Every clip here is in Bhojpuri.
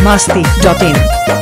masti.in.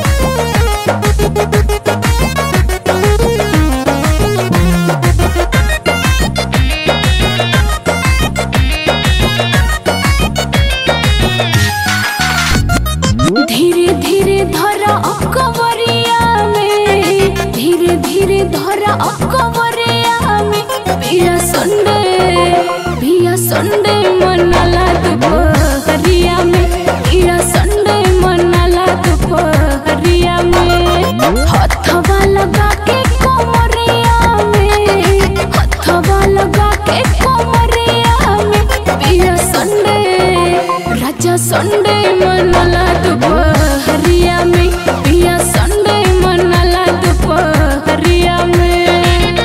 धीरे धीरे धरा अकबरिया में धीरे धीरे धरा अकबरिया में पिया संडे पिया संडे मनाला दोपहरिया में पिया संडे मनाला दोपहरिया में हथवा लगा के कोमरिया में हथवा लगा के कोमरिया में पिया संडे राजा संडे मनाला दोपहरिया में पिया संडे मनाला दोपहरिया में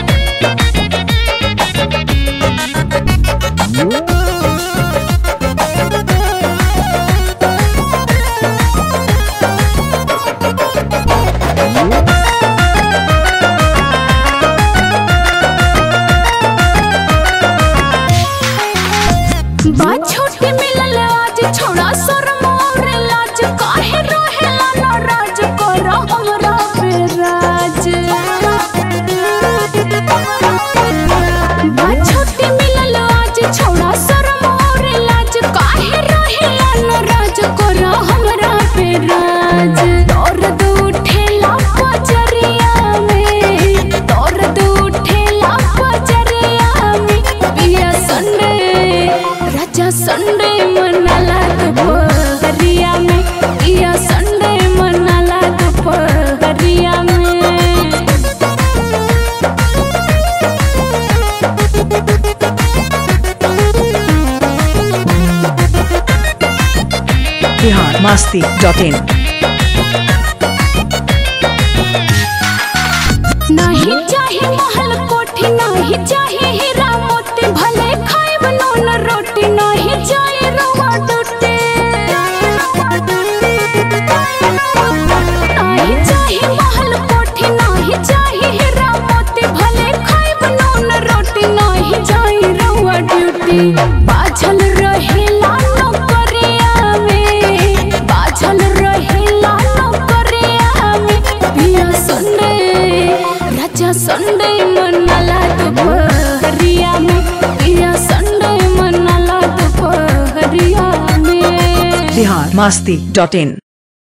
बात छोटी मिलल आज छोड़ा शर्म और लाज काहे रहेला नाराज कर हमरा पे राज बात छोटी मिलल आज छोड़ा शर्म और लाज काहे रहेला नाराज कर हमरा पे राज दर्द उठेला पजरिया में दर्द उठेला पजरिया में पिया संडे राजा संडे मनाला दोपहरिया में पिया संडे मनाला दोपहरिया में Bihar masti.in. नहीं चाहे महल कोठी नहीं चाहे हीरा मोती भले खाएब नून रोटी नहीं जाए रवा डूटे नहीं चाहे महल कोठी नहीं चाहे हीरा मोती भले खाएब नून रोटी नहीं जाए रवा ड्यूटी बाझल रहेला नौकरिया में बाझल रहेला नौकरिया में पिया संडे राजा संडे मनाला दोपहरिया में पिया संडे मनाला दोपहरिया में Bihar masti.in.